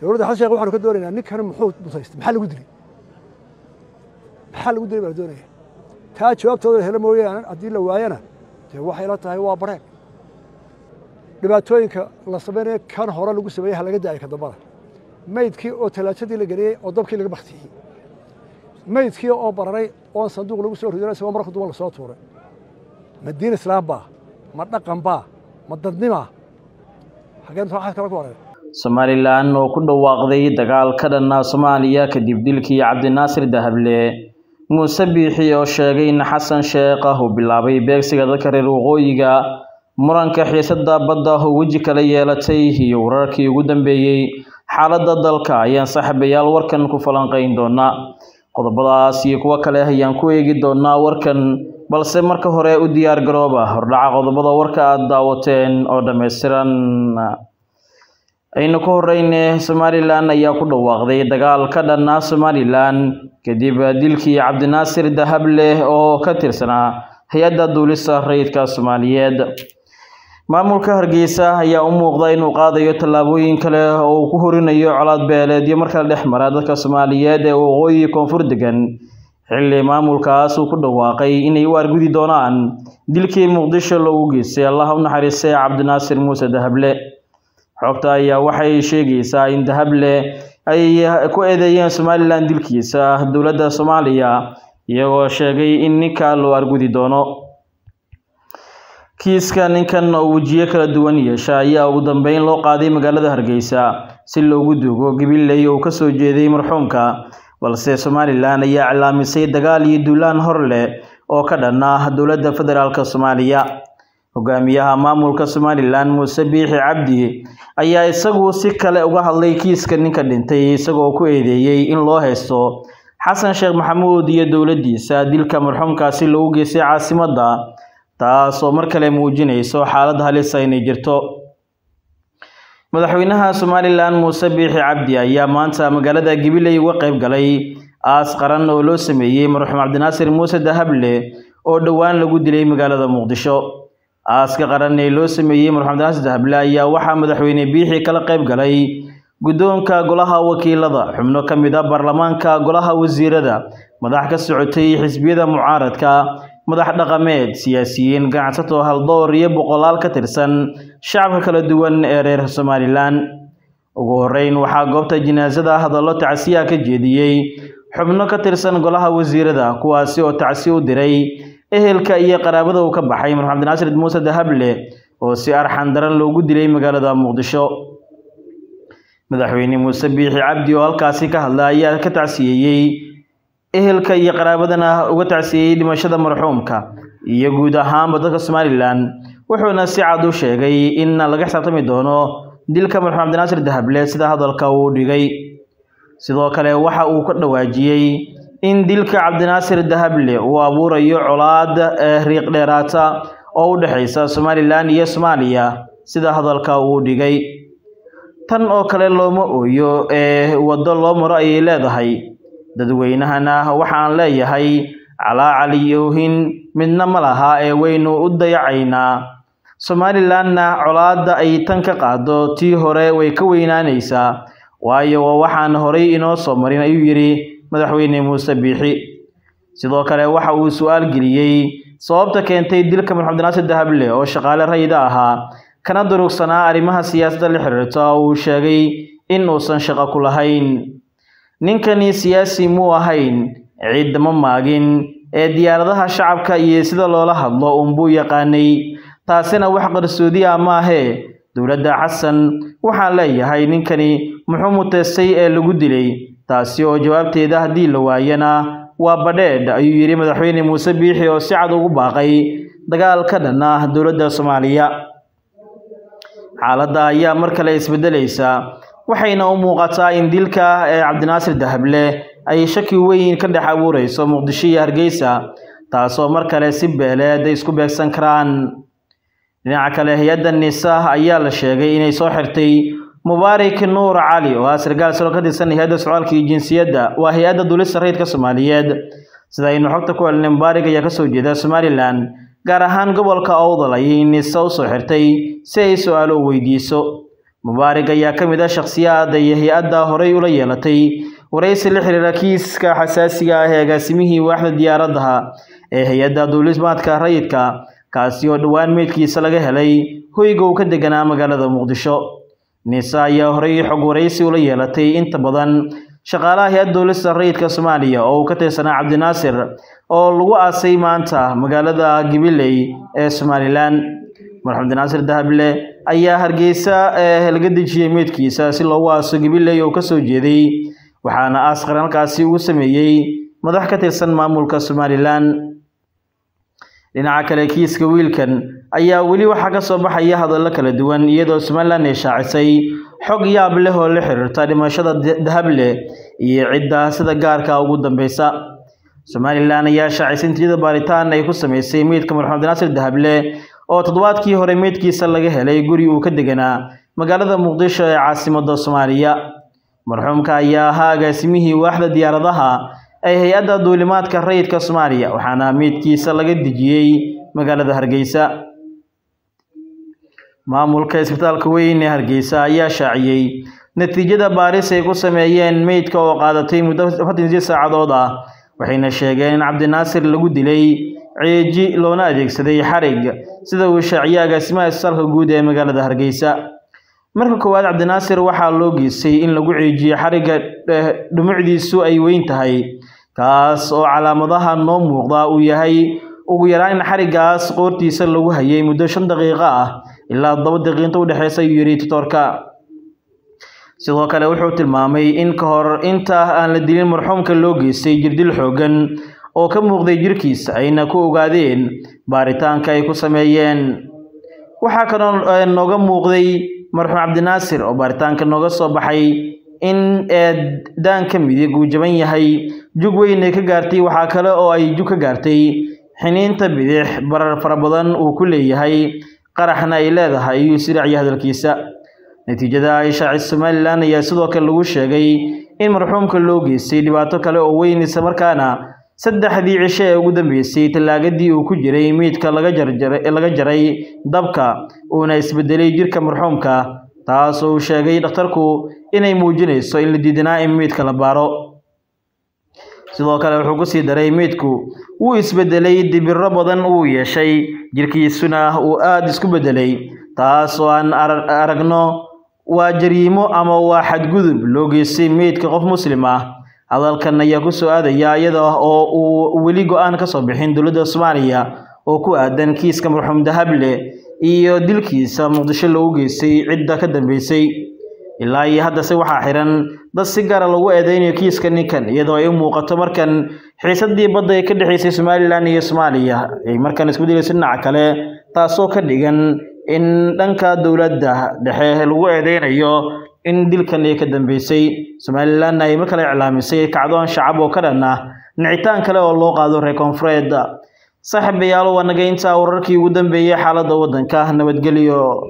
dowladda xasan sheekh waxaanu ka doonaynaa ninkan muxuu mutaystay maxaa lagu dilay maxaa lagu dilay baa la doonaya taa jawaabtooda la helo mooyaane haddii la waayana dee waxay la tahay waa bareeg dhibaatooyinka la samaynayo kan hore lagu sameeyey ha laga daayo ka dambada maydkii oo talaajadii la geliyey oo dabkii laga baktiyey maydkii oo bararay oon sanduuq lagu soo ridin isagoo marka duban lasoo tuuray ma diin islaam baa ma dhaqan baa ma dadnimaa xageen waxaad kala ku wareer somalilan oo ku dhawaaqday dagaal ka dhanna soomaaliya kadib dilkii cabdinaasir dahable muuse biixi oo sheegay in xasan sheekh uu bilaabay beegsiga dadka reer waqooyiga muranka xiisada badda oo weji kala yeelatay iyo wararkii ugu dambeeyey xaaladda dalka ayaan saaxiibayaal warkan ku falanqayn doonaa qodobadaas iyo kuwo kale ayaan ku eegi doonaa warkan balse marka hore u diyaar garooba hordhaca qodobada warka aada daawateen oo dhammaystiran aynu ka horeyne somalilan ayaa ku dhawaaqday dagaal ka dhanna somalilan kadib dilkii cabdinaasir dahable oo ka tirsanaa hay-adda duulista rayidka soomaaliyeed maamulka hargeysa ayaa u muuqda inuu qaadayo tallaabooyin kale oo uu ku horinayo colaad beeleedyo markala dhex mara dadka soomaaliyeed ee waqooyi koonfur degan xilli maamulkaas uu ku dhawaaqay inay u argudi doonaan dilkii muqdisho loogu geystay allah u naxariistay cabdinaasir muuse dahable xogta ayaa waxay sheegaysaa in dahable ay ku eedeeyeen somalilan dilkiisa dowladda soomaaliya iyagoo sheegay in ninka loo argudi doono kiiska ninkan oo wejiyo kala duwan yeesha ayaa ugu dambeyn loo qaaday magaalada hargeysa si loogu duugo gabiley oo kasoo jeeday marxuumka balse somalilan ayaa cilaamisay dagaal iyo duulaan hor leh oo ka dhan ah dowladda federaalk soomaaliya hogaamiyaha maamulka somalilan muuse biixi cabdi ayaa isagu si kale uga hadlay kiiska ninka dhintay isagoo ku eedeeyey in loo haysto xasan sheekh maxamuud iyo dowladdiisa dilka marxuumkaasi loogu geystay caasimadda taas oo mar kale muujinayso xaalad halisa inay jirto madaxweynaha somalilan muuse biixi cabdi ayaa maanta magaalada gabiley uga qayb galay aas qaran oo loo sameeyey marxuum cabdinaasir muuse dahable oo dhowaan lagu dilay magaalada muqdisho aaska qaran ee loo sameeyey marxuum cabdinaasir dahable ayaa waxaa madaxweyne biixi kala qayb galay guddoonka golaha wakiilada xubno ka mid a baarlamaanka golaha wasiirada madax ka socotay xisbiyada mucaaradka madax dhaqameed siyaasiyiin ganacsato haldoor iyo boqolaal ka tirsan shacabka kala duwan ee reer somalilan ugu horeyn waxaa goobta jinaasada hadallo tacsiya ka jeediyey xubno ka tirsan golaha wasiirada kuwaasi oo tacsi u diray ehelka iyo qaraabada uu ka baxay marxuum cabdinaasir muuse dahable oo si arxan daran loogu dilay magaalada muqdisho madaxweyne muuse biixi cabdi oo halkaasi ka hadla ayaa ka tacsiyeeyey ehelka iyo qaraabadana uga tacsiyeeyey dhimashada marxuumka iyo guud ahaanba dadka somalilan wuxuuna si cad u sheegay in laga xisaabtami doono dilka marxuum cabdinaasir dahable sida hadalka uu dhigay sidoo kale waxa uu ka dhawaajiyey in dilka cabdinaasir dahable uu abuurayo colaad riiq dheeraata oo u dhexaysa somalilan iyo soomaaliya sida hadalka uu dhigay tan oo kale looma ooyo ee waddo loo maro ayay leedahay dadweynahana waxaan leeyahay calaacal iyo ohin midna ma laha ee waynu u dayacaynaa somalilanna colaadda ay tan ka qaado tii hore way ka weynaanaysaa waayo waa waxaan horay inoo soo marin ayuu yidhi madaxweyne muuse biixi sidoo kale waxa uu su-aal geliyey sababta keentay dilka marxuum cabdinaasir dahable oo shaqaale rayida ahaa kana durugsanaa arrimaha siyaasadda la xiriirta oo uu sheegay in uusan shaqo ku lahayn ninkani siyaasi muu ahayn ciidda ma maagin ee diyaaradaha shacabka iyo sida loola hadlo uunbuu yaqaanay taasina wax qarsoodi ah maahee dowladda xasan waxaan leeyahay ninkani muxuu muteystay ee lagu dilay taasi oo jawaabteeda haddii la waayana waa badheedh ayuu yidhi madaxweyne muuse biixi oo si cad ugu baaqay dagaal ka dhan ah dowladda soomaaliya xaaladda ayaa mar kale isbedelaysa waxayna u muuqataa in dilka ee cabdinaasir dahable ay shaki weyn ka dhex abuureyso muqdisho iyo hargeysa taasoo mar kale si beeleed ay isku beegsan karaan dhinaca kale hay-adda nisa ayaa la sheegay inay soo xirtay mubaarak nuur cali oo ah sarkaal salo ka tirsan hay-adda socdaalka iyo jinsiyadda waa hay-adda duulista rayidka soomaaliyeed sida aynu xogta ku helnay mubaarak ayaa kasoo jeeda somalilan gaar ahaan gobolka owdal ayay nisa usoo xirtay si ay su-aalo u weydiiso mubaarig ayaa ka mid ah shakhsiyaada iyo hay-adda horey ula yeelatay waraysi la xiriira kiiska xasaasiga ah ee agaasimihii waaxda diyaaradaha ee hay-adda duulismaadka rayidka kaasi oo dhowaan meydkiisa laga helay hoyga uu ka deganaa magaalada muqdisho nisa ayaa horey xog waraysi ula yeelatay inta badan shaqaalaha hay-adda duulista rayidka soomaaliya oo uu ka tirsanaa cabdinaasir oo lagu aasay maanta magaalada gabiley ee somalilan marxuum cabdinaasir dahable ayaa hargeysa laga dejiyey meydkiisa si loogu aaso gabiley oo kasoo jeeday waxaana aas qaran halkaasi ugu sameeyey madax ka tirsan maamulka somalilan dhinaca kale kiiska wiilkan ayaa weli waxaa ka soo baxaya hadallo kala duwan iyadoo somalilan ay shaacisay xog yaab leh oo la xiriirta dhimashada dahable iyo cidda sida gaarka ugu dambeysa somalilan ayaa shaacisay natiijada baaritaan ay ku sameysay meydka marxuum cabdinaasir dahable oo toddobaadkii hore meydkiisa laga helay guri uu ka deganaa magaalada muqdisho ee caasimada soomaaliya marxuumka ayaa ahaa agaasimihii waaxda diyaaradaha ee hay-adda duulimaadka rayidka soomaaliya waxaana meydkiisa laga dejiyey magaalada hargeysa maamulka isbitaalka weyn ee hargeysa ayaa shaaciyey natiijada baaris ay ku sameeyeen meydka oo qaadatay muddo afartan sideed saacadood ah waxayna sheegeen in cabdinaasir lagu dilay ceeji loona adeegsaday xarig sida uu shaaciyey agaasimaha isbitaalka guud ee magaalada hargeysa marka koowaad cabdinaasir waxaa loo geystay in lagu ceejiyo xarigga dhumucdiisu ay weyn tahay kaas oo calaamadaha noo muuqda uu yahay ugu yaraan in xariggaas qoortiisa lagu hayay muddo shan daqiiqo ah ilaa toddoba daqiiqinta u dhexeysa ayuu yidhi tutorka sidoo kale wuxuu tilmaamay in ka hor inta aan la dilin marxuumka loo geystay jirdil xooggan oo ka muuqday jirkiisa ayna ku ogaadeen baaritaanka ay ku sameeyeen waxaa kaloo nooga muuqday marxuum cabdinaasir oo baaritaanka nooga soo baxay in daanka midig uu jaban yahay jug weyn ay ka gaartay waxaa kale oo ay jug ka gaartay xiniinta bidix barar fara badan uu ku leeyahay qaraxna ay leedahay ayuu siracya hadalkiisa natiijada ay shaacis somalilan ayaa sidoo kale lagu sheegay in marxuumka loo geystay dhibaato kale oo weyn isla markaana saddexdii cisho ee ugu dambeysay tallaagadii uu ku jiray meydka laga jarlaga jaray dabka uuna isbedelay jirka marxuumka taas oo uu sheegay dhakhtarku inay muujinayso in la diidanaa in meydka la baaro sidoo kale wuxuu ku sii daray meydku wuu isbedelay dibiro badan uu yeeshay jirkiisuna uu aada isku bedelay taas oo aan aragno waa jariimo ama waa xadgudub loo geystay meydka qof muslim ah hadalkan ayaa ku soo aadaya iyada oo uu weli go-aan ka soo bixin dowladda soomaaliya oo ku aadan kiiska marxuum dahable iyo dilkiisa muqdisho loogu geystay cidda ka dambeysay ilaa iyo haddase waxaa xiran dad si gaara lagu eedeynayo kiiska ninkan iyadoo ay u muuqato markan xiisadii badda ee ka dhexeysay somalilan iyo soomaaliya ay markan isku dilayso dhinaca kale taasoo ka dhigan in dhanka dowladda dhexe lagu eedeynayo in dilkan ay ka dambeysay somalilanna ay mar kale iclaamisay kacdoon shacab oo ka dhan ah nicitaan kale oo loo qaado reer koonfureed saaxiibayaal waa naga intaa wararkii ugu dambeeyey xaaladda waddanka nabadgelyo